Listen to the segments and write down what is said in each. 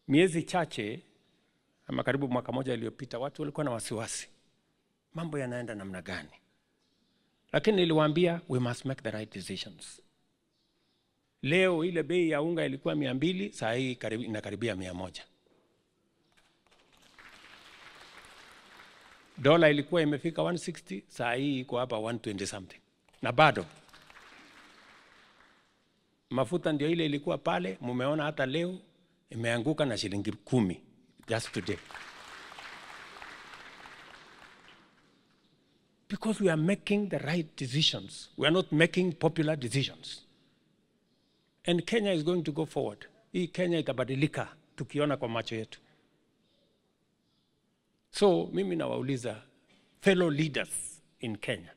miezi chache ama karibu mwaka moja iliyopita, watu walikuwa na wasiwasi, mambo yanaenda namna gani? Lakini niliwaambia we must make the right decisions. Leo ile bei ya unga ilikuwa mia mbili, saa hii karibu, inakaribia mia moja. Dola ilikuwa imefika 160, saa hii iko hapa 120 something, na bado mafuta ndio ile ilikuwa pale. Mumeona hata leo imeanguka na shilingi kumi just today, because we are making the right decisions. We are not making popular decisions, and Kenya is going to go forward. Hii Kenya itabadilika tukiona kwa macho yetu. So mimi nawauliza fellow leaders in Kenya,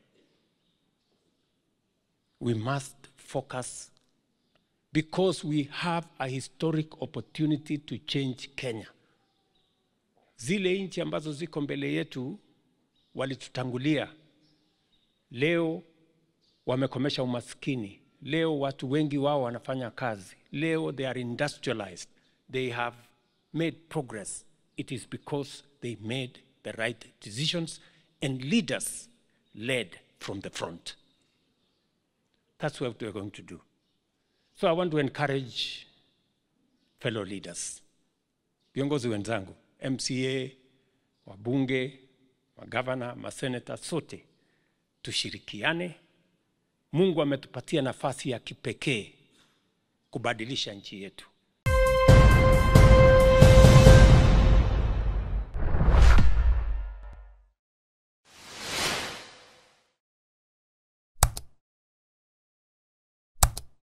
we must focus because we have a historic opportunity to change Kenya. Zile nchi ambazo ziko mbele yetu walitutangulia, leo wamekomesha umaskini, leo watu wengi wao wanafanya kazi, leo they are industrialized, they have made progress. It is because they made the right decisions and leaders led from the front. That's what we're going to do. So I want to encourage fellow leaders, viongozi wenzangu, MCA, wabunge, magavana, maseneta, sote tushirikiane. Mungu ametupatia nafasi ya kipekee kubadilisha nchi yetu.